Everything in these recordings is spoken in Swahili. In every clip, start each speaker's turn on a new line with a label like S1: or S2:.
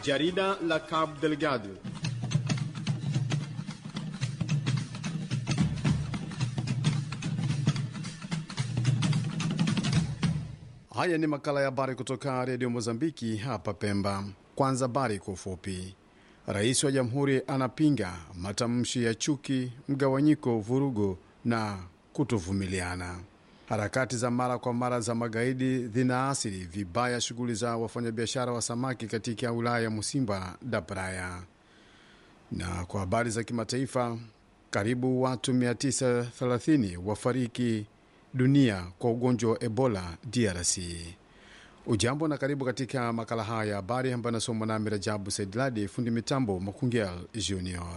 S1: Jarida la Cabo Delgado. Haya ni makala ya habari kutoka redio Mozambiki hapa Pemba. Kwanza habari kwa ufupi. Rais wa jamhuri anapinga matamshi ya chuki, mgawanyiko, vurugu na kutovumiliana. Harakati za mara kwa mara za magaidi zinaathiri vibaya shughuli za wafanyabiashara wa samaki katika wilaya ya Musimba da Praia. Na kwa habari za kimataifa, karibu watu 930 wafariki dunia kwa ugonjwa wa Ebola DRC. Ujambo na karibu katika makala haya ya habari ambayo anasomwa nami Rajabu Saidladi, fundi mitambo Makungel Junior.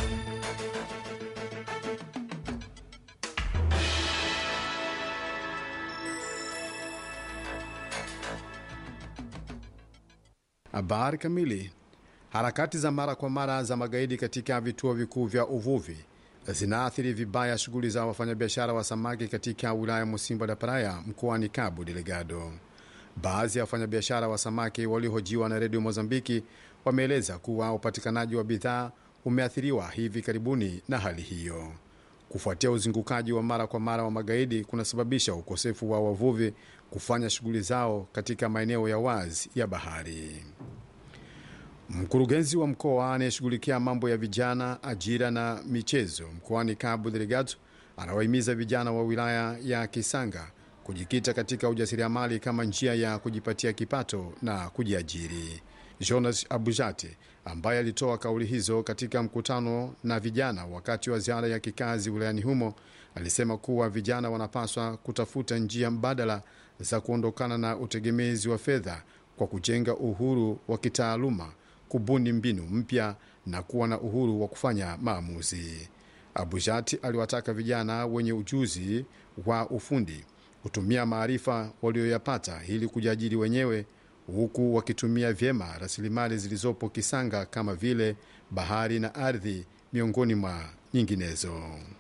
S1: Habari kamili. Harakati za mara kwa mara za magaidi katika vituo vikuu vya uvuvi zinaathiri vibaya shughuli za wafanyabiashara wa samaki katika wilaya Musimba da Praia mkoani Cabo Delgado. Baadhi ya wafanyabiashara wa samaki waliohojiwa na redio Mozambiki wameeleza kuwa upatikanaji wa bidhaa umeathiriwa hivi karibuni na hali hiyo. Kufuatia uzingukaji wa mara kwa mara wa magaidi kunasababisha ukosefu wa wavuvi kufanya shughuli zao katika maeneo ya wazi ya bahari. Mkurugenzi wa mkoa anayeshughulikia mambo ya vijana, ajira na michezo mkoani Cabo Delgado anawahimiza vijana wa wilaya ya Kisanga kujikita katika ujasiriamali kama njia ya kujipatia kipato na kujiajiri. Jonas Abujate ambaye alitoa kauli hizo katika mkutano na vijana wakati wa ziara ya kikazi wilayani humo alisema kuwa vijana wanapaswa kutafuta njia mbadala za kuondokana na utegemezi wa fedha kwa kujenga uhuru wa kitaaluma, kubuni mbinu mpya na kuwa na uhuru wa kufanya maamuzi. Abujati aliwataka vijana wenye ujuzi wa ufundi kutumia maarifa walioyapata ili kujiajiri wenyewe huku wakitumia vyema rasilimali zilizopo Kisanga kama vile bahari na ardhi miongoni mwa nyinginezo.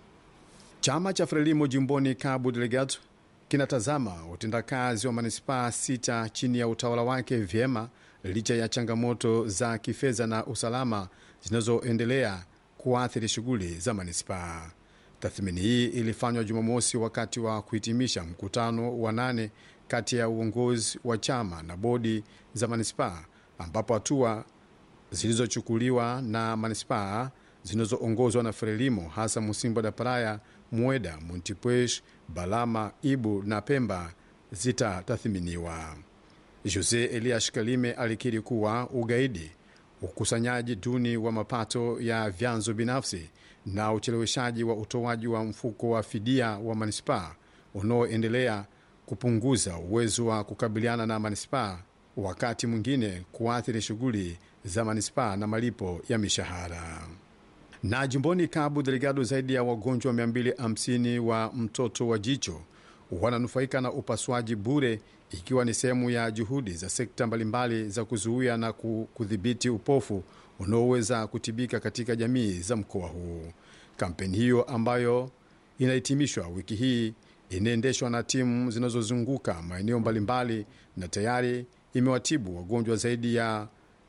S1: Chama cha Frelimo jimboni Cabo Delgado kinatazama utendakazi wa manispaa sita chini ya utawala wake vyema licha ya changamoto za kifedha na usalama zinazoendelea kuathiri shughuli za manispaa. Tathmini hii ilifanywa Jumamosi wakati wa kuhitimisha mkutano wa nane kati ya uongozi wa chama na bodi za manispaa, ambapo hatua zilizochukuliwa na manispaa zinazoongozwa na Frelimo, hasa Musimba da Praia, Mueda, Montipuez, Balama, Ibu na Pemba zitatathminiwa. Jose Elias Kalime alikiri kuwa ugaidi, ukusanyaji duni wa mapato ya vyanzo binafsi na ucheleweshaji wa utoaji wa mfuko wa fidia wa manispaa unaoendelea kupunguza uwezo wa kukabiliana na manispaa, wakati mwingine kuathiri shughuli za manispaa na malipo ya mishahara. Na jimboni Cabo Delgado, zaidi ya wagonjwa 250 wa mtoto wa jicho wananufaika na upasuaji bure, ikiwa ni sehemu ya juhudi za sekta mbalimbali za kuzuia na kudhibiti upofu unaoweza kutibika katika jamii za mkoa huu. Kampeni hiyo ambayo inahitimishwa wiki hii inaendeshwa na timu zinazozunguka maeneo mbalimbali na tayari imewatibu wagonjwa zaidi ya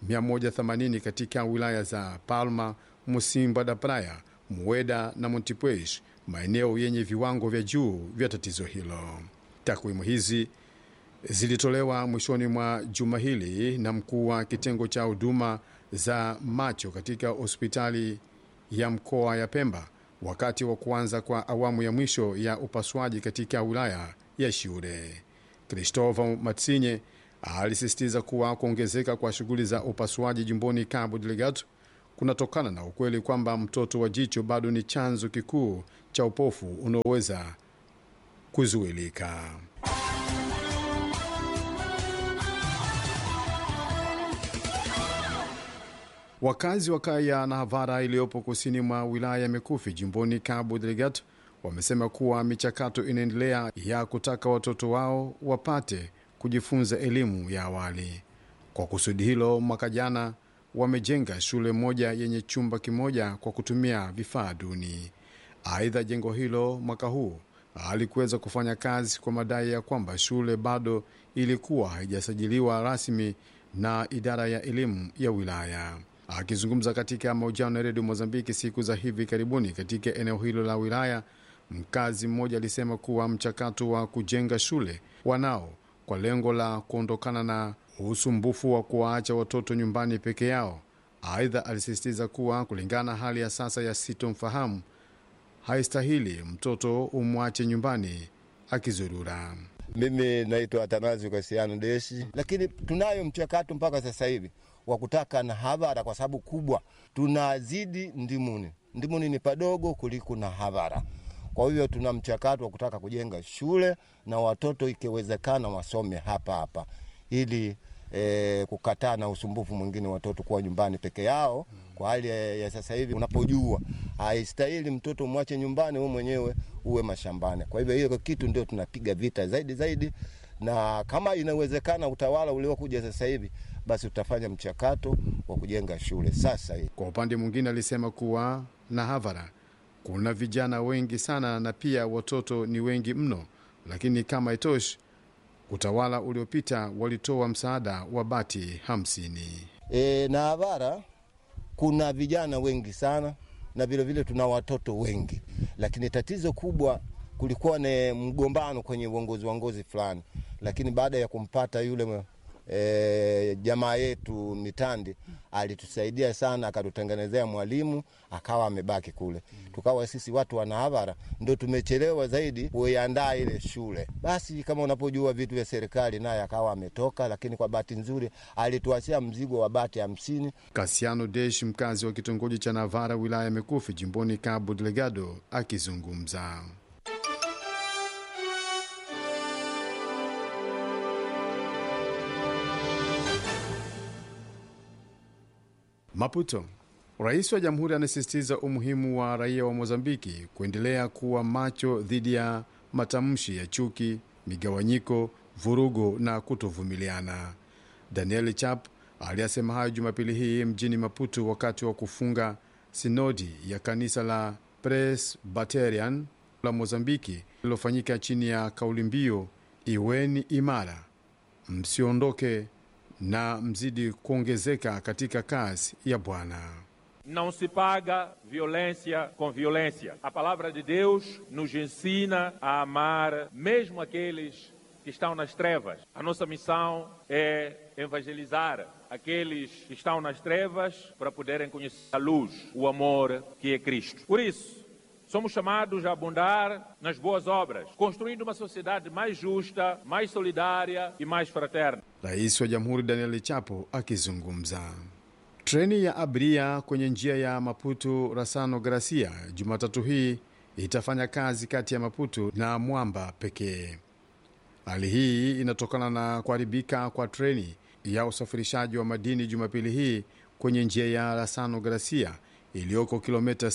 S1: 180 katika wilaya za Palma, Musimba da Praia, Mueda na Montipuez, maeneo yenye viwango vya juu vya tatizo hilo. Takwimu hizi zilitolewa mwishoni mwa juma hili na mkuu wa kitengo cha huduma za macho katika hospitali ya mkoa ya Pemba wakati wa kuanza kwa awamu ya mwisho ya upasuaji katika wilaya ya Shiure. Christopher Matsinye alisisitiza kuwa kuongezeka kwa shughuli za upasuaji jimboni Cabo Delgado kunatokana na ukweli kwamba mtoto wa jicho bado ni chanzo kikuu cha upofu unaoweza kuzuilika. Wakazi wa kaya na Havara iliyopo kusini mwa wilaya ya Mikufi jimboni Cabo Delgado wamesema kuwa michakato inaendelea ya kutaka watoto wao wapate kujifunza elimu ya awali. Kwa kusudi hilo, mwaka jana wamejenga shule moja yenye chumba kimoja kwa kutumia vifaa duni. Aidha, jengo hilo mwaka huu halikuweza kufanya kazi kwa madai ya kwamba shule bado ilikuwa haijasajiliwa rasmi na idara ya elimu ya wilaya. Akizungumza katika mahojiano ya redio Mozambiki siku za hivi karibuni katika eneo hilo la wilaya, mkazi mmoja alisema kuwa mchakato wa kujenga shule wanao kwa lengo la kuondokana na usumbufu wa kuwaacha watoto nyumbani peke yao. Aidha, alisisitiza kuwa kulingana na hali ya sasa ya sitomfahamu, haistahili mtoto umwache nyumbani akizurura.
S2: Mimi naitwa Atanazi Kasiano Deshi, lakini tunayo mchakato mpaka sasa hivi wa kutaka na havara, kwa sababu kubwa tunazidi ndimuni. Ndimuni ni padogo kuliko na havara. Kwa hivyo tuna mchakato wa kutaka kujenga shule na watoto ikiwezekana wasome hapa hapa ili e, kukataa na usumbufu mwingine watoto kuwa nyumbani peke yao. Kwa hali ya, ya sasa hivi, unapojua haistahili mtoto mwache nyumbani, wewe mwenyewe uwe mashambani. Kwa hivyo hiyo kitu ndio tunapiga vita zaidi zaidi, na kama inawezekana utawala uliokuja sasa hivi basi utafanya mchakato wa kujenga shule sasa hivi.
S1: Kwa upande mwingine, alisema kuwa na havara kuna vijana wengi sana na pia watoto ni wengi mno, lakini kama itoshi, utawala uliopita walitoa msaada wa bati hamsini.
S2: E, na havara kuna vijana wengi sana na vilevile tuna watoto wengi, lakini tatizo kubwa kulikuwa ni mgombano kwenye uongozi uongozi fulani, lakini baada ya kumpata yule e, jamaa yetu Mitandi alitusaidia sana, akatutengenezea mwalimu akawa amebaki kule, tukawa sisi watu wana havara ndo tumechelewa zaidi kuiandaa ile shule. Basi kama unapojua vitu vya serikali, naye akawa ametoka, lakini kwa bahati nzuri alituachia mzigo wa bati hamsini.
S1: Kasiano Desh, mkazi wa kitongoji cha Navara, wilaya ya Mekufi, jimboni Cabo Delgado, akizungumza. Maputo. Rais wa jamhuri anasisitiza umuhimu wa raia wa Mozambiki kuendelea kuwa macho dhidi ya matamshi ya chuki, migawanyiko, vurugo na kutovumiliana. Daniel Chap aliyasema hayo Jumapili hii mjini Maputo wakati wa kufunga sinodi ya kanisa la Presbyterian la Mozambiki lililofanyika chini ya kauli mbiu iweni imara, msiondoke na mzidi kuongezeka katika kazi ya Bwana.
S3: Não se paga violência com violência. A palavra de Deus nos ensina a amar mesmo aqueles que estão nas trevas. A nossa missão é evangelizar aqueles que estão nas trevas para poderem conhecer a luz, o amor que é Cristo. Por isso, somos chamados a abundar nas boas obras, construindo uma sociedade mais justa, mais solidária e mais fraterna.
S1: Rais wa Jamhuri Daniel Chapo akizungumza. Treni ya abiria kwenye njia ya Maputo Rasano Gracia Jumatatu hii itafanya kazi kati ya Maputo na Mwamba pekee. Hali hii inatokana na kuharibika kwa treni ya usafirishaji wa madini Jumapili hii kwenye njia ya Rasano Gracia iliyoko kilomita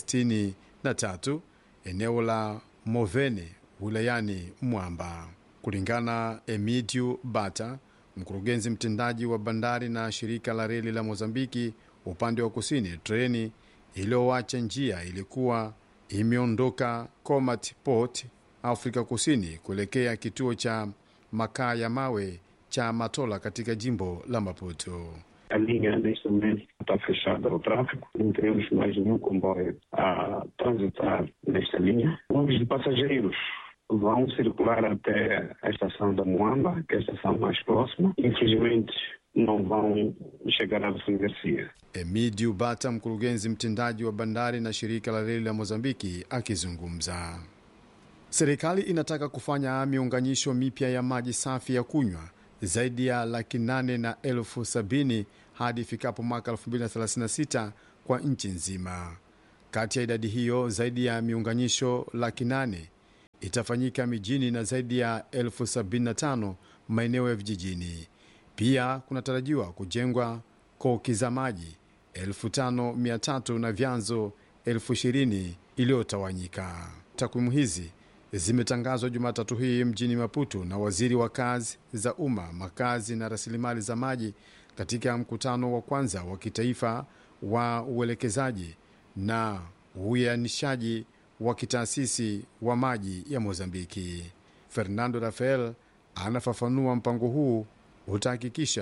S1: 63 eneo la Movene wilayani Mwamba. Kulingana Emidio Bata, mkurugenzi mtendaji wa bandari na shirika la reli la Mozambiki upande wa kusini, treni iliyoacha njia ilikuwa imeondoka Comat Port, Afrika Kusini, kuelekea kituo cha makaa ya mawe cha Matola katika jimbo la Maputo.
S4: A linha neste momento está fechada ao tráfego, não teremos mais nenhum comboio a transitar nesta linha. Ônibus de passageiros vão circular até a estação da Moamba, que é a estação mais próxima. Infelizmente, não vão chegar a Vicente Garcia.
S1: Emidio Bata, mkurugenzi mtendaji wa bandari na shirika la reli la Mozambiki, akizungumza. Serikali inataka kufanya miunganisho mipya ya maji safi ya kunywa zaidi ya laki nane na elfu sabini hadi ifikapo mwaka 2036 kwa nchi nzima. Kati ya idadi hiyo, zaidi ya miunganisho laki nane itafanyika mijini na zaidi ya elfu sabini na tano maeneo ya vijijini. Pia kunatarajiwa kujengwa koki za maji elfu tano mia tatu na vyanzo elfu ishirini iliyotawanyika. Takwimu hizi zimetangazwa Jumatatu hii mjini Maputo na waziri wa kazi za umma, makazi na rasilimali za maji katika mkutano wa kwanza wa kitaifa wa uelekezaji na uianishaji wa kitaasisi wa maji ya Mozambiki. Fernando Rafael anafafanua mpango huu utahakikisha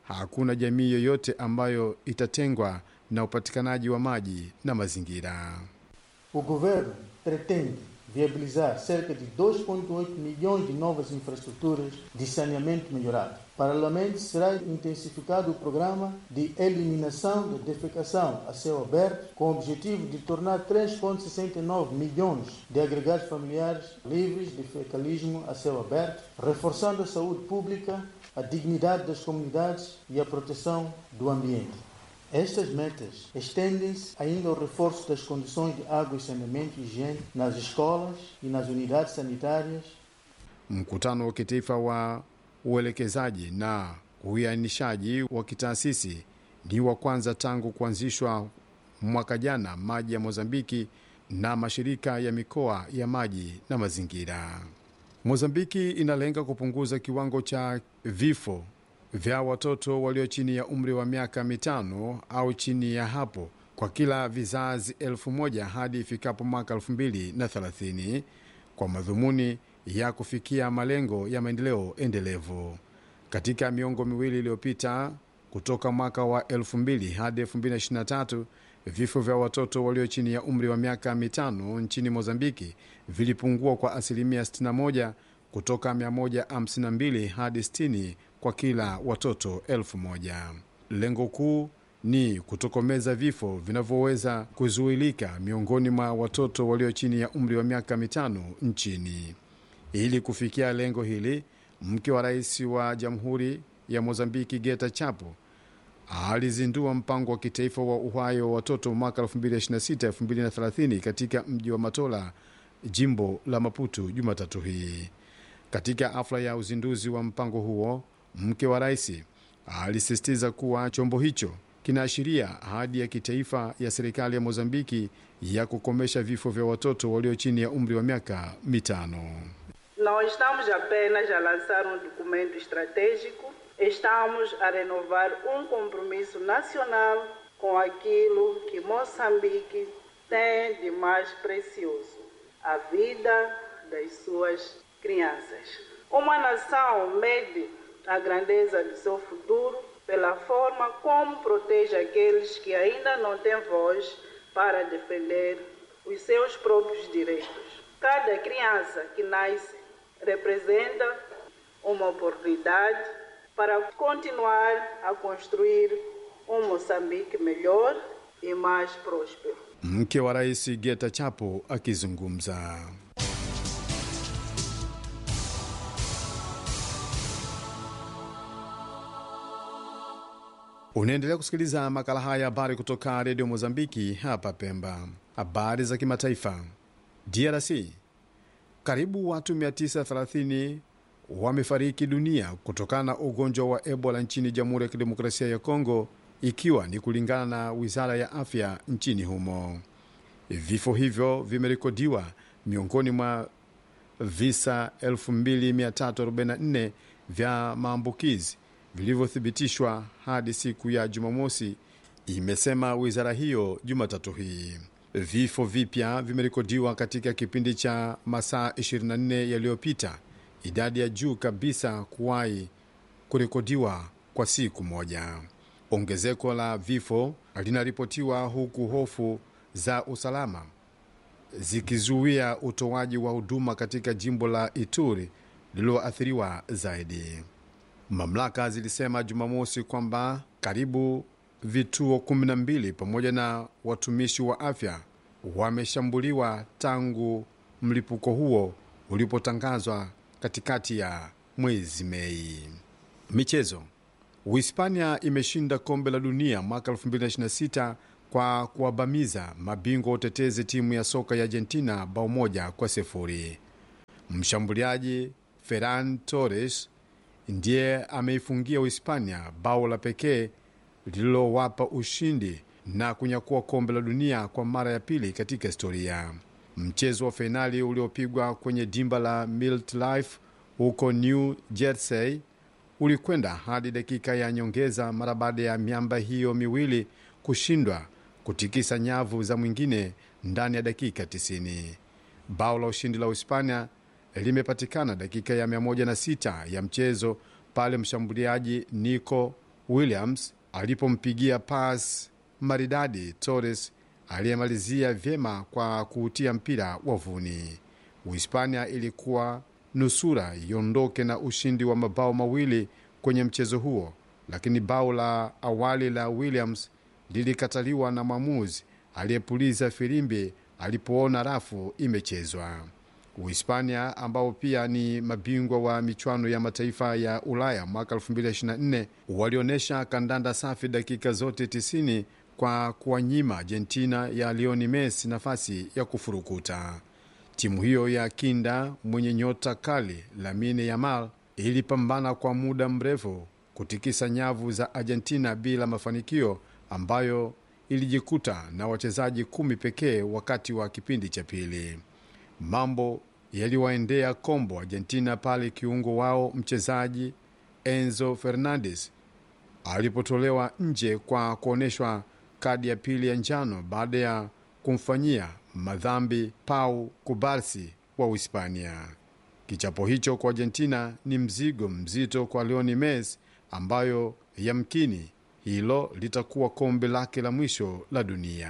S1: hakuna jamii yoyote ambayo itatengwa na upatikanaji wa maji na mazingira.
S5: O governo pretende viabilizar cerca de 2,8 milhões de novas infraestruturas de saneamento melhorado. Paralelamente, será intensificado o programa de eliminação da defecação a céu aberto, com o objetivo de tornar 3,69 milhões de agregados familiares livres de fecalismo a céu aberto, reforçando a saúde pública, a dignidade das comunidades e a proteção do ambiente. Estas metas estendem-se ainda ao reforço das condições de água e saneamento e higiene nas escolas e nas unidades sanitárias.
S1: Mkutano wa kitaifa wa uelekezaji na uianishaji wa kitaasisi ni wa kwanza tangu kuanzishwa mwaka jana maji ya Mozambiki na mashirika ya mikoa ya maji na mazingira. Mozambiki inalenga kupunguza kiwango cha vifo vya watoto walio chini ya umri wa miaka mitano au chini ya hapo kwa kila vizazi elfu moja hadi ifikapo mwaka elfu mbili na thelathini kwa madhumuni ya kufikia malengo ya maendeleo endelevu. Katika miongo miwili iliyopita, kutoka mwaka wa 2000 hadi 2023, vifo vya watoto walio chini ya umri wa miaka mitano nchini Mozambiki vilipungua kwa asilimia 61 kutoka 152 hadi 60 kwa kila watoto elfu moja. Lengo kuu ni kutokomeza vifo vinavyoweza kuzuilika miongoni mwa watoto walio chini ya umri wa miaka mitano nchini. Ili kufikia lengo hili, mke wa rais wa jamhuri ya Mozambiki Geta Chapo alizindua mpango wa kitaifa wa uhai wa watoto mwaka 2026-2030 katika mji wa Matola, jimbo la Maputo, Jumatatu hii. Katika hafla ya uzinduzi wa mpango huo, mke wa rais alisisitiza kuwa chombo hicho kinaashiria ahadi ya kitaifa ya serikali ya Mozambiki ya kukomesha vifo vya watoto walio chini ya umri wa miaka mitano.
S6: Não estamos apenas a lançar um documento estratégico, estamos a renovar um compromisso nacional com aquilo que Moçambique tem de mais precioso: a vida das suas crianças. Uma nação mede a grandeza do seu futuro pela forma como protege aqueles que ainda não têm voz para defender os seus próprios direitos. Cada criança que nasce representa uma oportunidade para continuar a construir um Moçambique melhor e mais próspero.
S1: Mke wa rais Geta Chapo akizungumza. Unaendelea kusikiliza makala haya ya habari kutoka redio Mozambiki hapa Pemba. Habari za kimataifa. DRC, karibu watu 930 wamefariki dunia kutokana na ugonjwa wa Ebola nchini Jamhuri ya Kidemokrasia ya Kongo, ikiwa ni kulingana na wizara ya afya nchini humo. Vifo hivyo vimerekodiwa miongoni mwa visa 2344 vya maambukizi vilivyothibitishwa hadi siku ya Jumamosi, imesema wizara hiyo Jumatatu hii. Vifo vipya vimerekodiwa katika kipindi cha masaa 24 yaliyopita, idadi ya juu kabisa kuwahi kurekodiwa kwa siku moja. Ongezeko la vifo linaripotiwa huku hofu za usalama zikizuia utoaji wa huduma katika jimbo la Ituri lililoathiriwa zaidi. Mamlaka zilisema Jumamosi kwamba karibu vituo 12 pamoja na watumishi wa afya wameshambuliwa tangu mlipuko huo ulipotangazwa katikati ya mwezi Mei. Michezo. Uhispania imeshinda kombe la dunia mwaka 2026 kwa kuwabamiza mabingwa utetezi timu ya soka ya Argentina bao moja kwa sifuri. Mshambuliaji Ferran Torres ndiye ameifungia Uhispania bao la pekee lililowapa ushindi na kunyakua kombe la dunia kwa mara ya pili katika historia. Mchezo wa fainali uliopigwa kwenye dimba la MetLife huko New Jersey ulikwenda hadi dakika ya nyongeza mara baada ya miamba hiyo miwili kushindwa kutikisa nyavu za mwingine ndani ya dakika 90. Bao la ushindi la Uhispania limepatikana dakika ya 106 ya mchezo pale mshambuliaji Nico Williams alipompigia pas maridadi Torres aliyemalizia vyema kwa kuutia mpira wavuni. Uhispania ilikuwa nusura iondoke na ushindi wa mabao mawili kwenye mchezo huo, lakini bao la awali la Williams lilikataliwa na mwamuzi aliyepuliza filimbi alipoona rafu imechezwa. Uhispania ambao pia ni mabingwa wa michuano ya mataifa ya Ulaya mwaka 2024 walionyesha kandanda safi dakika zote 90 kwa kuwanyima Argentina ya Lionel Messi nafasi ya kufurukuta. Timu hiyo ya kinda mwenye nyota kali Lamine Yamal ilipambana kwa muda mrefu kutikisa nyavu za Argentina bila mafanikio, ambayo ilijikuta na wachezaji kumi pekee wakati wa kipindi cha pili. Mambo yaliwaendea kombo Argentina pale kiungo wao mchezaji Enzo Fernandez alipotolewa nje kwa kuonyeshwa kadi ya pili ya njano baada ya kumfanyia madhambi Pau Kubarsi wa Uhispania. Kichapo hicho kwa Argentina ni mzigo mzito kwa Lionel Messi, ambayo yamkini hilo litakuwa kombe lake la mwisho la dunia.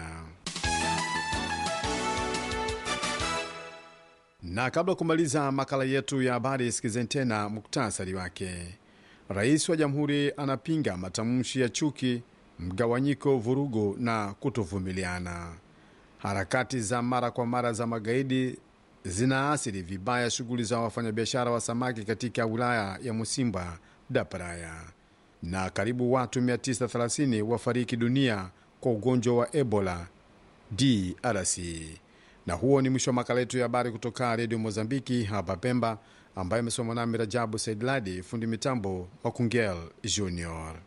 S1: Na kabla ya kumaliza makala yetu ya habari, sikizeni tena muktasari wake. Rais wa jamhuri anapinga matamshi ya chuki, mgawanyiko, vurugu na kutovumiliana. Harakati za mara kwa mara za magaidi zinaathiri vibaya shughuli za wafanyabiashara wa samaki katika wilaya ya Musimba da Praia, na karibu watu 930 wafariki dunia kwa ugonjwa wa Ebola DRC. Na huo ni mwisho wa makala yetu ya habari kutoka redio Mozambiki hapa Pemba, ambayo imesoma nami Rajabu Saidladi, fundi mitambo Makungel Junior.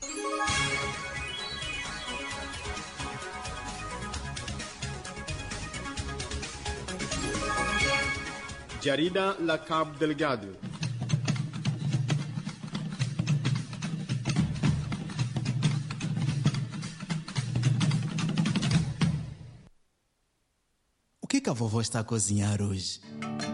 S1: Jarida la Cabo Delgado.
S7: O que que a vovó está a cozinhar hoje?